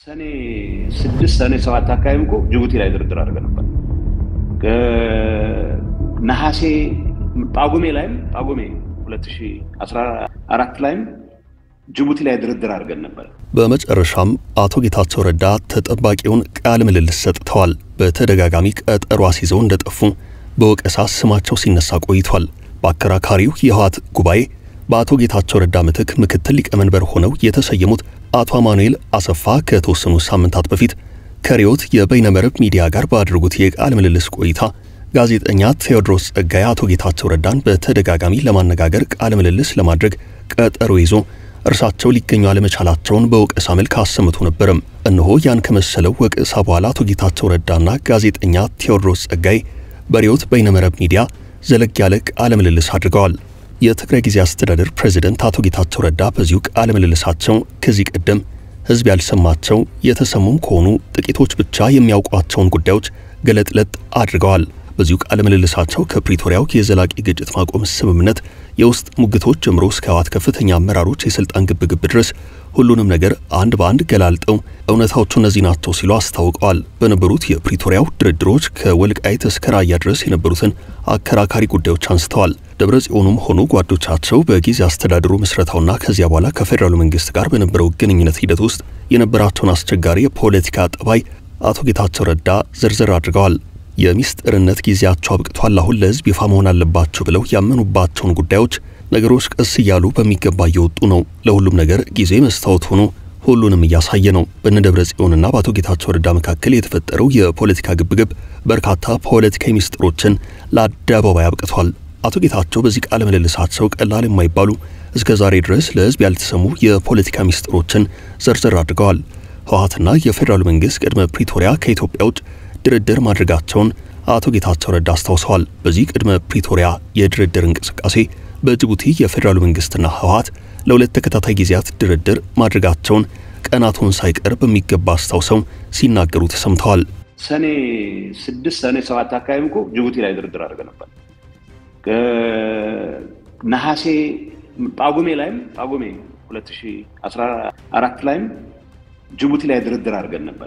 ሰኔ ስድስት ሰኔ ሰባት አካባቢ እኮ ጅቡቲ ላይ ድርድር አድርገን ነበር። ነሐሴ ጳጉሜ ላይም ጳጉሜ 2014 ላይም ጅቡቲ ላይ ድርድር አድርገን ነበር። በመጨረሻም አቶ ጌታቸው ረዳ ተጠባቂውን ቃለ ምልልስ ሰጥተዋል። በተደጋጋሚ ቀጠሮ አስይዘው እንደጠፉ በወቀሳ ስማቸው ሲነሳ ቆይቷል። በአከራካሪው የህወሓት ጉባኤ በአቶ ጌታቸው ረዳ ምትክ ምክትል ሊቀመንበር ሆነው የተሰየሙት አቶ አማኑኤል አሰፋ ከተወሰኑ ሳምንታት በፊት ከሪዮት የበይነመረብ ሚዲያ ጋር ባደረጉት የቃለ ምልልስ ቆይታ ጋዜጠኛ ቴዎድሮስ ጸጋዬ አቶ ጌታቸው ረዳን በተደጋጋሚ ለማነጋገር ቃለ ምልልስ ለማድረግ ቀጠሮ ይዞ እርሳቸው ሊገኙ አለመቻላቸውን በወቀሳ መልክ አሰምቶ ነበርም። እነሆ ያን ከመሰለው ወቀሳ በኋላ አቶ ጌታቸው ረዳና ጋዜጠኛ ቴዎድሮስ ጸጋዬ በሪዮት በይነመረብ ሚዲያ ዘለግ ያለ ቃለ ምልልስ አድርገዋል። የትግራይ ጊዜ አስተዳደር ፕሬዝደንት አቶ ጌታቸው ረዳ በዚሁ ቃለ ምልልሳቸው ከዚህ ቀደም ህዝብ ያልሰማቸው የተሰሙም ከሆኑ ጥቂቶች ብቻ የሚያውቋቸውን ጉዳዮች ገለጥለጥ አድርገዋል። በዚሁ ቃለ ምልልሳቸው ከፕሪቶሪያው የዘላቂ ግጭት ማቆም ስምምነት የውስጥ ሙግቶች ጀምሮ እስከ ህወሓት ከፍተኛ አመራሮች የስልጣን ግብግብ ድረስ ሁሉንም ነገር አንድ በአንድ ገላልጠው እውነታዎቹ እነዚህ ናቸው ሲሉ አስታውቀዋል። በነበሩት የፕሪቶሪያው ድርድሮች ከወልቃይት እስከ ራያ ድረስ የነበሩትን አከራካሪ ጉዳዮች አንስተዋል። ደብረ ጽዮኑም ሆኑ ጓዶቻቸው በጊዜ አስተዳደሩ ምስረታውና ከዚያ በኋላ ከፌዴራሉ መንግስት ጋር በነበረው ግንኙነት ሂደት ውስጥ የነበራቸውን አስቸጋሪ የፖለቲካ ጠባይ አቶ ጌታቸው ረዳ ዝርዝር አድርገዋል። የሚስጥርነት ጊዜያቸው አብቅቷል፣ አሁን ለህዝብ ይፋ መሆን አለባቸው ብለው ያመኑባቸውን ጉዳዮች ነገሮች ቀስ እያሉ በሚገባ እየወጡ ነው። ለሁሉም ነገር ጊዜ መስታወት ሆኖ ሁሉንም እያሳየ ነው። በነ ደብረ ጽዮንና በአቶ ጌታቸው ረዳ መካከል የተፈጠረው የፖለቲካ ግብግብ በርካታ ፖለቲካዊ ሚስጥሮችን ለአደባባይ አብቅቷል። አቶ ጌታቸው በዚህ ቃለ ምልልሳቸው ቀላል የማይባሉ እስከ ዛሬ ድረስ ለህዝብ ያልተሰሙ የፖለቲካ ሚስጥሮችን ዘርዘር አድርገዋል። ህወሓትና የፌዴራሉ መንግስት ቅድመ ፕሪቶሪያ ከኢትዮጵያ ውጭ ድርድር ማድረጋቸውን አቶ ጌታቸው ረዳ አስታውሰዋል። በዚህ ቅድመ ፕሪቶሪያ የድርድር እንቅስቃሴ በጅቡቲ የፌዴራሉ መንግስትና ህወሓት ለሁለት ተከታታይ ጊዜያት ድርድር ማድረጋቸውን ቀናቱን ሳይቀር በሚገባ አስታውሰው ሲናገሩ ተሰምተዋል። ሰኔ ስድስት ሰኔ ሰባት አካባቢ እኮ ጅቡቲ ላይ ድርድር አድርገን ነበር። ነሐሴ ጳጉሜ ላይም ጳጉሜ 2014 ላይም ጅቡቲ ላይ ድርድር አድርገን ነበር።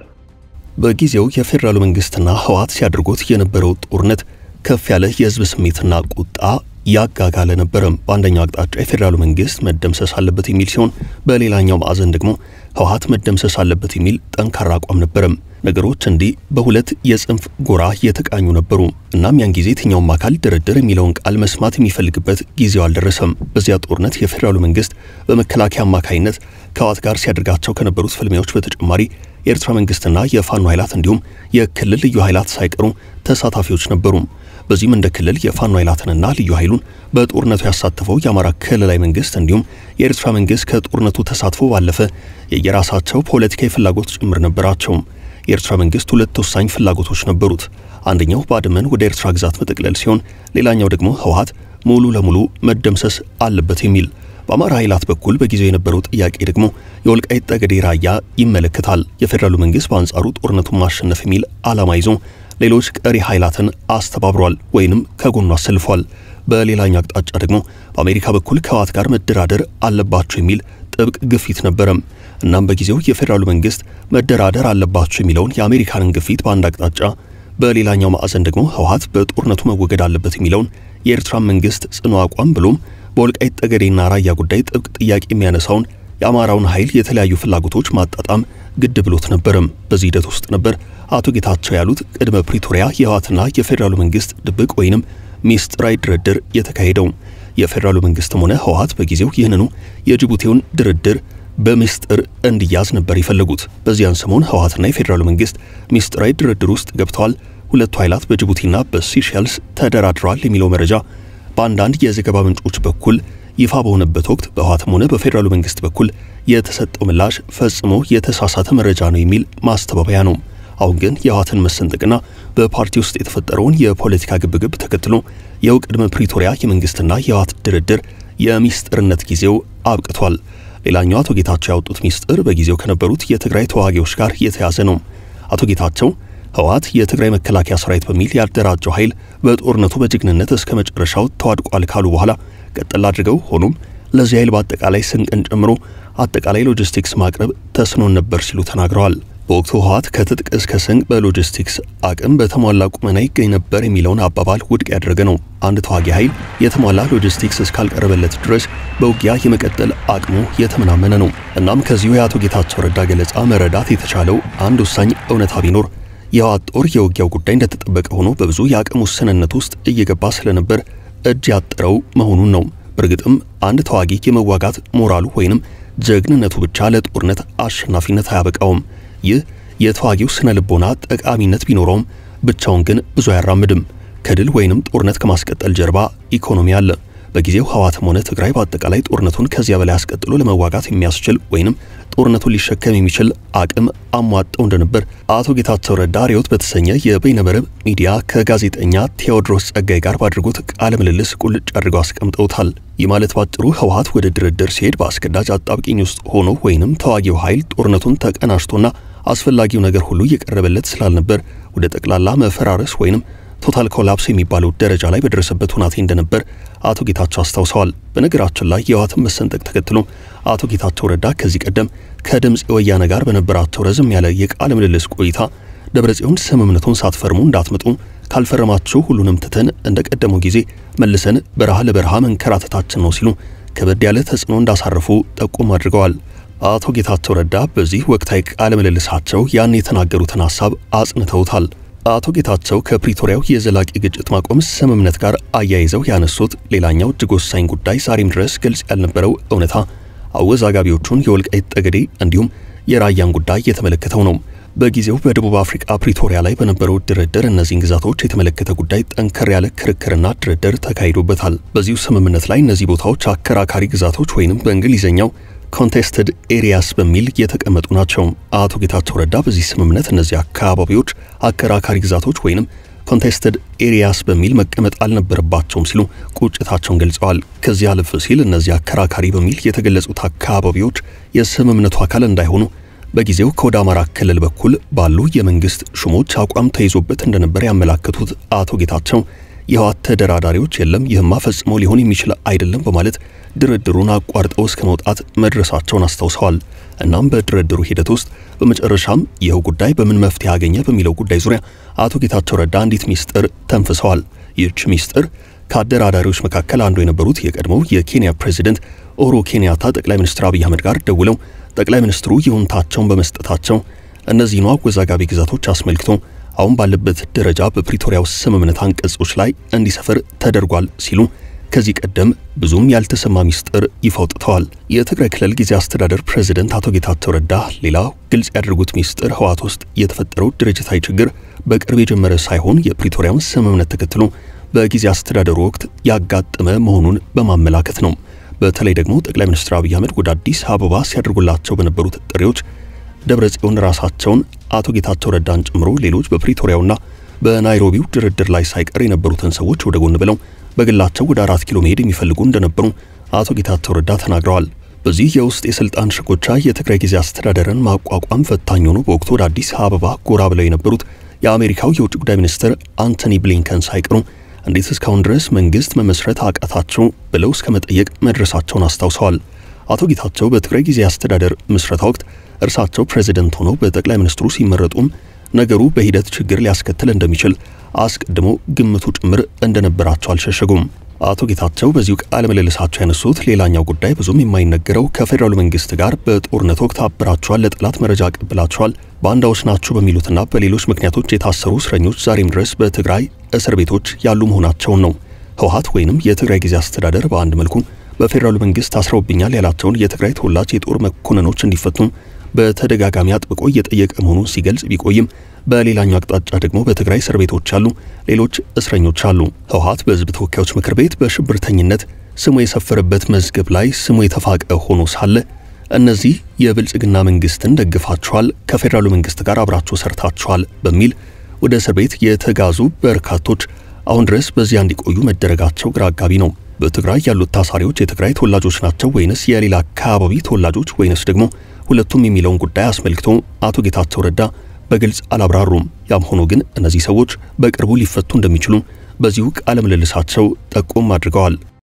በጊዜው የፌዴራሉ መንግስትና ህወሓት ሲያደርጉት የነበረው ጦርነት ከፍ ያለ የህዝብ ስሜትና ቁጣ ያጋጋለ ነበረም። በአንደኛው አቅጣጫ የፌዴራሉ መንግስት መደምሰስ አለበት የሚል ሲሆን፣ በሌላኛው ማዕዘን ደግሞ ህወሓት መደምሰስ አለበት የሚል ጠንካራ አቋም ነበረም። ነገሮች እንዲህ በሁለት የጽንፍ ጎራ የተቃኙ ነበሩ። እናም ያን ጊዜ የትኛውም አካል ድርድር የሚለውን ቃል መስማት የሚፈልግበት ጊዜው አልደረሰም። በዚያ ጦርነት የፌዴራሉ መንግስት በመከላከያ አማካይነት ከህወሓት ጋር ሲያደርጋቸው ከነበሩት ፍልሚያዎች በተጨማሪ የኤርትራ መንግስትና የፋኖ ኃይላት እንዲሁም የክልል ልዩ ኃይላት ሳይቀሩ ተሳታፊዎች ነበሩ። በዚህም እንደ ክልል የፋኖ ኃይላትንና ልዩ ኃይሉን በጦርነቱ ያሳተፈው የአማራ ክልላዊ መንግስት እንዲሁም የኤርትራ መንግስት ከጦርነቱ ተሳትፎ ባለፈ የየራሳቸው ፖለቲካዊ ፍላጎት ጭምር ነበራቸው። የኤርትራ መንግስት ሁለት ወሳኝ ፍላጎቶች ነበሩት። አንደኛው ባድመን ወደ ኤርትራ ግዛት መጠቅለል ሲሆን፣ ሌላኛው ደግሞ ህወሓት ሙሉ ለሙሉ መደምሰስ አለበት የሚል በአማራ ኃይላት በኩል በጊዜው የነበረው ጥያቄ ደግሞ የወልቃይት ጠገዴ ራያ ይመለከታል። የፌዴራሉ መንግስት በአንጻሩ ጦርነቱን ማሸነፍ የሚል ዓላማ ይዞ ሌሎች ቀሪ ኃይላትን አስተባብሯል ወይንም ከጎኑ አሰልፏል። በሌላኛው አቅጣጫ ደግሞ በአሜሪካ በኩል ከህወሓት ጋር መደራደር አለባቸው የሚል ጥብቅ ግፊት ነበረም። እናም በጊዜው የፌዴራሉ መንግስት መደራደር አለባቸው የሚለውን የአሜሪካንን ግፊት በአንድ አቅጣጫ፣ በሌላኛው ማዕዘን ደግሞ ህወሓት በጦርነቱ መወገድ አለበት የሚለውን የኤርትራን መንግስት ጽኑ አቋም ብሎም በወልቃይት ጠገዴና ራያ ጉዳይ ጥብቅ ጥያቄ የሚያነሳውን የአማራውን ኃይል የተለያዩ ፍላጎቶች ማጣጣም ግድ ብሎት ነበርም። በዚህ ሂደት ውስጥ ነበር አቶ ጌታቸው ያሉት ቅድመ ፕሪቶሪያ የህወሓትና የፌዴራሉ መንግስት ድብቅ ወይንም ሚስጥራዊ ድርድር የተካሄደው። የፌዴራሉ መንግስትም ሆነ ህወሓት በጊዜው ይህንኑ የጅቡቲውን ድርድር በሚስጥር እንዲያዝ ነበር የፈለጉት። በዚያን ሰሞን ህወሓትና የፌዴራሉ መንግስት ሚስጥራዊ ድርድር ውስጥ ገብተዋል። ሁለቱ ኃይላት በጅቡቲና በሲሸልስ ተደራድረዋል የሚለው መረጃ በአንዳንድ የዘገባ ምንጮች በኩል ይፋ በሆነበት ወቅት በህወሓትም ሆነ በፌዴራሉ መንግስት በኩል የተሰጠው ምላሽ ፈጽሞ የተሳሳተ መረጃ ነው የሚል ማስተባበያ ነው። አሁን ግን የህወሓትን መሰንጠቅና በፓርቲ ውስጥ የተፈጠረውን የፖለቲካ ግብግብ ተከትሎ ይኸው ቅድመ ፕሪቶሪያ የመንግስትና የህወሓት ድርድር የሚስጥርነት ጊዜው አብቅቷል። ሌላኛው አቶ ጌታቸው ያወጡት ሚስጥር በጊዜው ከነበሩት የትግራይ ተዋጊዎች ጋር የተያዘ ነው። አቶ ጌታቸው ህወሓት የትግራይ መከላከያ ሰራዊት በሚል ያደራጀው ኃይል በጦርነቱ በጀግንነት እስከ መጨረሻው ተዋድቋል ካሉ በኋላ ቀጠል አድርገው ሆኖም ለዚህ ኃይል በአጠቃላይ ስንቅን ጨምሮ አጠቃላይ ሎጂስቲክስ ማቅረብ ተስኖን ነበር ሲሉ ተናግረዋል። በወቅቱ ህወሓት ከትጥቅ እስከ ስንቅ በሎጂስቲክስ አቅም በተሟላ ቁመና ይገኝ ነበር የሚለውን አባባል ውድቅ ያደረገ ነው። አንድ ተዋጊ ኃይል የተሟላ ሎጂስቲክስ እስካልቀረበለት ድረስ በውጊያ የመቀጠል አቅሙ የተመናመነ ነው። እናም ከዚሁ የአቶ ጌታቸው ረዳ ገለጻ መረዳት የተቻለው አንድ ወሳኝ እውነታ ቢኖር የህወሓት ጦር የውጊያው ጉዳይ እንደተጠበቀ ሆኖ በብዙ የአቅም ውስንነት ውስጥ እየገባ ስለነበር እጅ ያጠረው መሆኑን ነው። በእርግጥም አንድ ተዋጊ የመዋጋት ሞራሉ ወይንም ጀግንነቱ ብቻ ለጦርነት አሸናፊነት አያበቃውም። ይህ የተዋጊው ስነ ልቦና ጠቃሚነት ቢኖረውም ብቻውን ግን ብዙ አያራምድም። ከድል ወይንም ጦርነት ከማስቀጠል ጀርባ ኢኮኖሚ አለ። በጊዜው ህወሓትም ሆነ ትግራይ በአጠቃላይ ጦርነቱን ከዚያ በላይ አስቀጥሎ ለመዋጋት የሚያስችል ወይንም ጦርነቱን ሊሸከም የሚችል አቅም አሟጠው እንደነበር አቶ ጌታቸው ረዳ ሪዮት በተሰኘ የበይነመረብ ሚዲያ ከጋዜጠኛ ቴዎድሮስ ጸጋይ ጋር ባድርጎት ቃለ ምልልስ ቁልጭ አድርገው አስቀምጠውታል። ይህ ማለት ባጭሩ ህወሓት ወደ ድርድር ሲሄድ በአስገዳጅ አጣብቂኝ ውስጥ ሆኖ ወይንም ተዋጊው ኃይል ጦርነቱን ተቀናጅቶና አስፈላጊው ነገር ሁሉ እየቀረበለት ስላልነበር ወደ ጠቅላላ መፈራረስ ወይንም ቶታል ኮላፕስ የሚባለው ደረጃ ላይ በደረሰበት ሁናቴ እንደነበር አቶ ጌታቸው አስታውሰዋል። በነገራችን ላይ የህወሓትን መሰንጠቅ ተከትሎ አቶ ጌታቸው ረዳ ከዚህ ቀደም ከድምፅ ወያነ ጋር በነበራቸው ረዝም ያለ የቃለ ምልልስ ቆይታ ደብረጽዮን ስምምነቱን ሳትፈርሙ እንዳትመጡ ካልፈረማችሁ ሁሉንም ትተን እንደ ቀደመው ጊዜ መልሰን በረሃ ለበረሃ መንከራተታችን ነው ሲሉ ከበድ ያለ ተጽዕኖ እንዳሳረፉ ጠቁም አድርገዋል። አቶ ጌታቸው ረዳ በዚህ ወቅታዊ ቃለ ምልልሳቸው ያን የተናገሩትን ሐሳብ አጽንተውታል። አቶ ጌታቸው ከፕሪቶሪያው የዘላቂ ግጭት ማቆም ስምምነት ጋር አያይዘው ያነሱት ሌላኛው እጅግ ወሳኝ ጉዳይ ዛሬም ድረስ ግልጽ ያልነበረው እውነታ አወዛጋቢዎቹን የወልቃይት ጠገዴ እንዲሁም የራያን ጉዳይ የተመለከተው ነው። በጊዜው በደቡብ አፍሪካ ፕሪቶሪያ ላይ በነበረው ድርድር እነዚህን ግዛቶች የተመለከተ ጉዳይ ጠንከር ያለ ክርክርና ድርድር ተካሂዶበታል። በዚሁ ስምምነት ላይ እነዚህ ቦታዎች አከራካሪ ግዛቶች ወይንም በእንግሊዝኛው ኮንቴስትድ ኤሪያስ በሚል የተቀመጡ ናቸው። አቶ ጌታቸው ረዳ በዚህ ስምምነት እነዚህ አካባቢዎች አከራካሪ ግዛቶች ወይንም ኮንቴስትድ ኤሪያስ በሚል መቀመጥ አልነበረባቸውም ሲሉ ቁጭታቸውን ገልጸዋል። ከዚህ አለፍ ሲል እነዚህ አከራካሪ በሚል የተገለጹት አካባቢዎች የስምምነቱ አካል እንዳይሆኑ በጊዜው ከወደ አማራ ክልል በኩል ባሉ የመንግስት ሹሞች አቋም ተይዞበት እንደነበር ያመላከቱት አቶ ጌታቸው የህወሓት ተደራዳሪዎች የለም ይህማ ፈጽሞ ሊሆን የሚችል አይደለም በማለት ድርድሩን አቋርጠው እስከ መውጣት መድረሳቸውን አስታውሰዋል። እናም በድርድሩ ሂደት ውስጥ በመጨረሻም ይኸው ጉዳይ በምን መፍትሄ አገኘ በሚለው ጉዳይ ዙሪያ አቶ ጌታቸው ረዳ አንዲት ሚስጥር ተንፍሰዋል። ይህች ሚስጥር ከአደራዳሪዎች መካከል አንዱ የነበሩት የቀድሞው የኬንያ ፕሬዚደንት ኡሁሩ ኬንያታ ጠቅላይ ሚኒስትር አብይ አህመድ ጋር ደውለው ጠቅላይ ሚኒስትሩ ይሁንታቸውን በመስጠታቸው እነዚህኑ አወዛጋቢ ግዛቶች አስመልክቶ አሁን ባለበት ደረጃ በፕሪቶሪያው ስምምነት አንቀጾች ላይ እንዲሰፍር ተደርጓል ሲሉ ከዚህ ቀደም ብዙም ያልተሰማ ሚስጥር ይፋ አውጥተዋል። የትግራይ ክልል ጊዜ አስተዳደር ፕሬዝደንት አቶ ጌታቸው ረዳ ሌላው ግልጽ ያደረጉት ሚስጥር ህወሓት ውስጥ የተፈጠረው ድርጅታዊ ችግር በቅርብ የጀመረ ሳይሆን የፕሪቶሪያውን ስምምነት ተከትሎ በጊዜ አስተዳደሩ ወቅት ያጋጠመ መሆኑን በማመላከት ነው። በተለይ ደግሞ ጠቅላይ ሚኒስትር አብይ አህመድ ወደ አዲስ አበባ ሲያደርጉላቸው በነበሩት ጥሪዎች ደብረ ጽዮን ራሳቸውን አቶ ጌታቸው ረዳን ጨምሮ ሌሎች በፕሪቶሪያውና በናይሮቢው ድርድር ላይ ሳይቀር የነበሩትን ሰዎች ወደ ጎን ብለው በግላቸው ወደ አራት ኪሎ መሄድ የሚፈልጉ እንደነበሩ አቶ ጌታቸው ረዳ ተናግረዋል። በዚህ የውስጥ የስልጣን ሽኩቻ የትግራይ ጊዜ አስተዳደርን ማቋቋም ፈታኝ ሆኖ በወቅቱ ወደ አዲስ አበባ ጎራ ብለው የነበሩት የአሜሪካው የውጭ ጉዳይ ሚኒስትር አንቶኒ ብሊንከን ሳይቀሩ እንዴት እስካሁን ድረስ መንግስት መመስረት አቃታቸው ብለው እስከ መጠየቅ መድረሳቸውን አስታውሰዋል። አቶ ጌታቸው በትግራይ ጊዜ አስተዳደር ምስረታ ወቅት እርሳቸው ፕሬዝደንት ሆነው በጠቅላይ ሚኒስትሩ ሲመረጡም ነገሩ በሂደት ችግር ሊያስከትል እንደሚችል አስቀድሞ ግምቱ ጭምር እንደነበራቸው አልሸሸጉም። አቶ ጌታቸው በዚሁ ቃለ ምልልሳቸው ያነሱት ሌላኛው ጉዳይ ብዙም የማይነገረው ከፌዴራሉ መንግስት ጋር በጦርነት ወቅት አብራችኋል፣ ለጠላት መረጃ አቀብላችኋል፣ ባንዳዎች ናችሁ በሚሉትና በሌሎች ምክንያቶች የታሰሩ እስረኞች ዛሬም ድረስ በትግራይ እስር ቤቶች ያሉ መሆናቸውን ነው። ህወሓት ወይንም የትግራይ ጊዜ አስተዳደር በአንድ መልኩ በፌዴራሉ መንግስት ታስረውብኛል ያላቸውን የትግራይ ተወላጅ የጦር መኮንኖች እንዲፈቱ በተደጋጋሚ አጥብቆ እየጠየቀ መሆኑን ሲገልጽ ቢቆይም በሌላኛው አቅጣጫ ደግሞ በትግራይ እስር ቤቶች ያሉ ሌሎች እስረኞች አሉ። ህወሓት በህዝብ ተወካዮች ምክር ቤት በሽብርተኝነት ስሙ የሰፈረበት መዝገብ ላይ ስሙ የተፋቀ ሆኖ ሳለ እነዚህ የብልጽግና መንግስትን ደግፋችኋል፣ ከፌዴራሉ መንግስት ጋር አብራችሁ ሰርታችኋል በሚል ወደ እስር ቤት የተጋዙ በርካቶች አሁን ድረስ በዚያ እንዲቆዩ መደረጋቸው ግራ አጋቢ ነው። በትግራይ ያሉት ታሳሪዎች የትግራይ ተወላጆች ናቸው ወይንስ የሌላ አካባቢ ተወላጆች ወይንስ ደግሞ ሁለቱም የሚለውን ጉዳይ አስመልክቶ አቶ ጌታቸው ረዳ በግልጽ አላብራሩም። ያም ሆኖ ግን እነዚህ ሰዎች በቅርቡ ሊፈቱ እንደሚችሉ በዚሁ ቃለ ምልልሳቸው ጠቆም አድርገዋል።